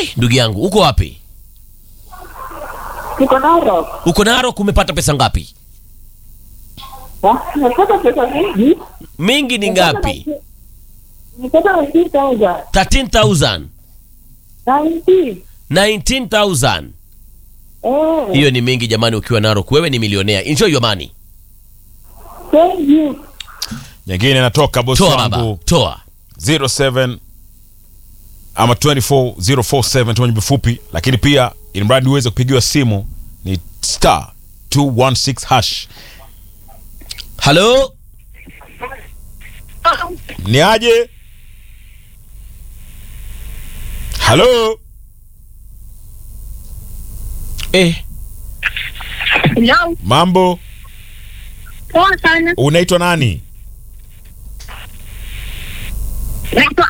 we ndugu yangu uko wapi Niko Narok. uko Narok umepata pesa ngapi Ah, Nimepata pesa mingi. mingi ni ngapi Nimepata 19,000. 13000 19. 19000 Eh, hiyo ni mingi jamani ukiwa Narok wewe ni milionea enjoy your money thank you. nyingine inatoka bosi toa baba wangu toa 07 ama 24047 tumaji mfupi lakini pia ili mradi uweze kupigiwa simu ni star 216 hash halo ni aje halo eh Hello, mambo poa sana. unaitwa nani Naitwa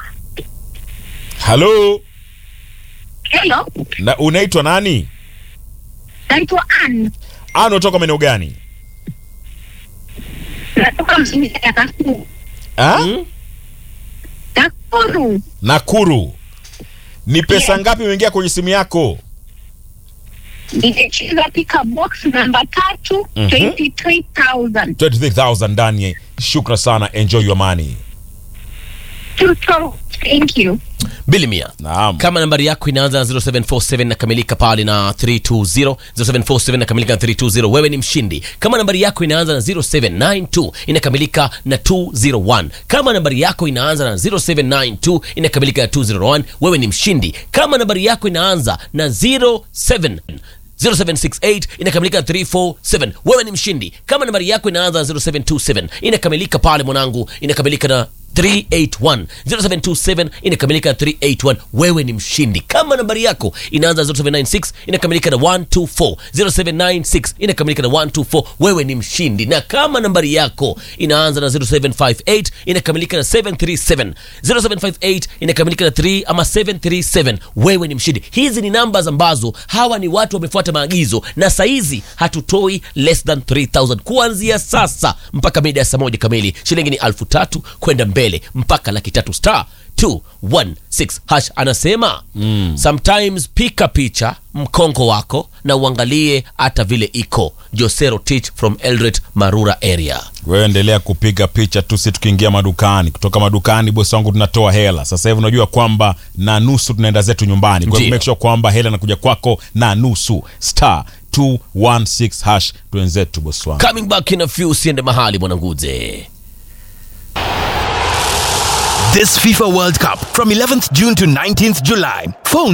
halo Hello, na unaitwa nani naitwa Ann. ana unatoka maeneo gani Natoka mjini ya Nakuru. ha? Nakuru. nakuru ni pesa ngapi imeingia kwenye simu yako Nimecheza pika box namba tatu, Mhm. 23,000. 23000 ndani shukra sana enjoy your money Tuto, thank you. bili mia naam kama nambari yako inaanza na 0747 nakamilika pale na 320 0747 nakamilika na 320 wewe ni mshindi kama nambari yako inaanza na 0792 inakamilika na 201 kama nambari yako inaanza na 0792 inakamilika na 201 wewe ni mshindi kama nambari yako inaanza na 07 0768 inakamilika na 347 wewe ni mshindi kama nambari yako inaanza na 0727 inakamilika pale mwanangu inakamilika na 381 0727 inakamilika na 381 wewe ni mshindi kama nambari yako inaanza 0796 inakamilika na 124 0796 inakamilika na 124 wewe ni mshindi na kama nambari yako inaanza na 0758 inakamilika na 737 0758 inakamilika na 3 ama 737 wewe ni mshindi hizi ni nambas ambazo hawa ni watu wamefuata maagizo na saizi hatutoi less than 3000 kuanzia sasa mpaka mida ya saa moja kamili shilingi ni alfu tatu kwenda mbele mpaka laki tatu star 216 hash anasema mm. sometimes pika picha mkongo wako na uangalie hata vile iko josero teach from eldoret marura area wewe endelea kupiga picha tu si tukiingia madukani kutoka madukani bosi wangu tunatoa hela sasa hivi unajua kwamba na nusu tunaenda zetu nyumbani kwa hivyo Ndio. make sure kwamba hela inakuja kwako na nusu star 216 hash twenzetu bosi wangu coming back in a few usiende mahali mwananguze This FIFA World Cup from 11th June to 19th July. Phone